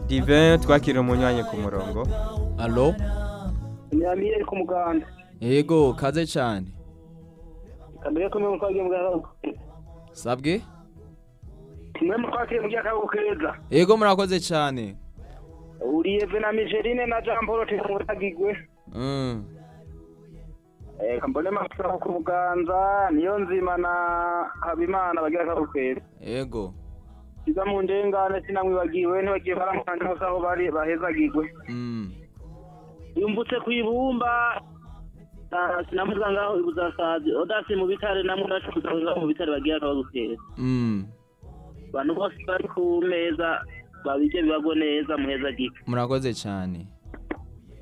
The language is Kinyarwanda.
Divin twakira umunywanyi ku murongo Allo? ni amiyeri ku muganda Yego, kaze cyane. kamere kumwe mu twagiye mu gihe Sabwe? kimwe mu twagiye mu gihe akaruhuko keza Yego murakoze cyane. uriye venamigerine na jean paul tumutagigwe Mm. kambone makisako ku buganza niyo nzima na habimana bagira akaruhuko keza Yego. kiza mu ndengane sinamwibagiwe ntibagiye baramusange hose aho bari bahezagigwe Mm. yumvutse ku ibumba ah, sinamuvuga ngaho ibuzasazi odasi mu bitare namwe ndacuza ngaho mu bitare bagira akabagutera Mm. abantu bose bari ku meza babije bibago neza muheza gike Murakoze cyane.